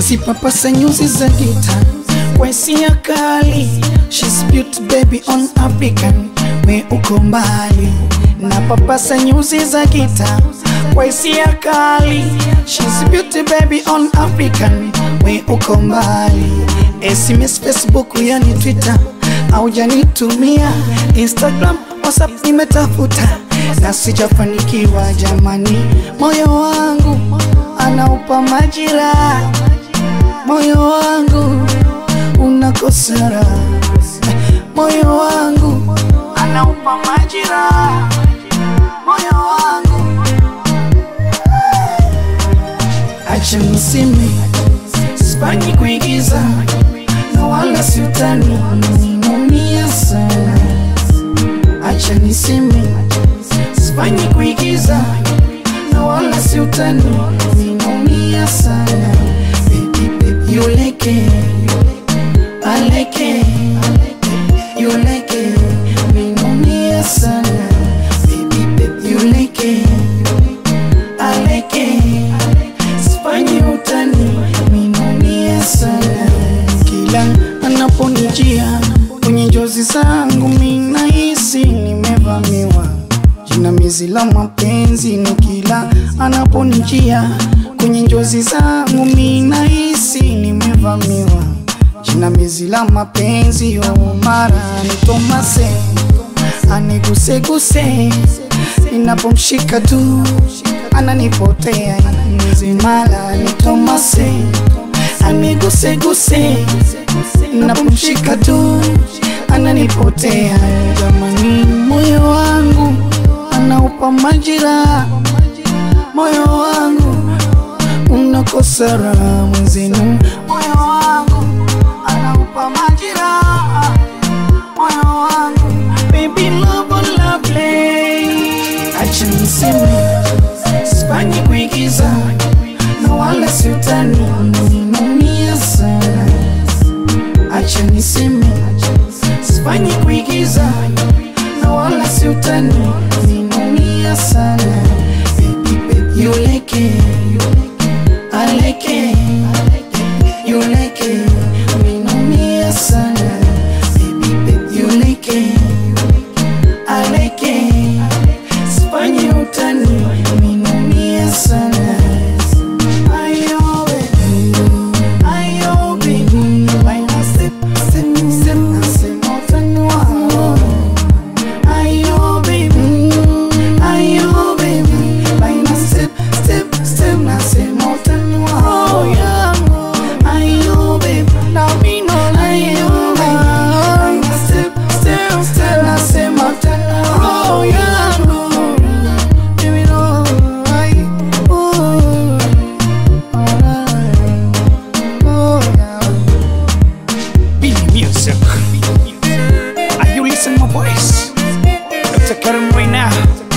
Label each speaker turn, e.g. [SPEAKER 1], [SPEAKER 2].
[SPEAKER 1] sipapasa nyuzi za gita kwa hisia kali She's beauty baby on African we uko mbali na papasa nyuzi za gita kwa hisia kali She's beauty baby on African we uko mbali SMS Facebook yani Twitter haujanitumia Instagram WhatsApp nimetafuta na sijafanikiwa jamani, moyo wangu anaupa majira, moyo wangu unakosera, moyo wangu anaupa majira, moyo wangu acha niseme, sifanyi kuigiza na wala siutani, naumia sana, acha niseme sifanyi kuigiza na wala si utani, ninaumia sana baby, baby, you like it, I like it, you like it, ninaumia sana baby, baby, you like it, I like it, sifanyi utani, ninaumia sana kila anaponijia kwenye njozi zangu, mimi nahisi nimevamiwa jinamizi la mapenzi ni kila anaponijia kwenye njozi zangu, mimi nahisi nimevamiwa jinamizi la mapenzi yo mara nitomase aniguseguse ninapomshika tu ananipotea mara nitomase aniguseguse ninapomshika tu ananipotea jamani, moyo wangu anaupa majira, moyo wangu unakosa raha mwenzenu, moyo wangu anaupa majira, moyo wangu baby love lovely, acha niseme sifanyi kuigiza na wala siutani, ninaumia sana, acha niseme sifanyi kuigiza na wala si utani, ninaumia sana baby, baby, you like it, I like it, you like it, ninaumia sana baby, baby, you like it, I like it, sifanyi utani, ninaumia sana Ayo baby, ayo baby, baina step, step, step, nasema utanua Ayo baby, ayo baby, baina step, step, step, nasema utanua roho yangu. Ayo baby, na mimi naona ayo baby, baina step, step, step, nasema utanua roho yangu. Baby, no, I, ooh, alright, oh yeah. Billy Music. Are you listening my voice? Dr. Karim right now.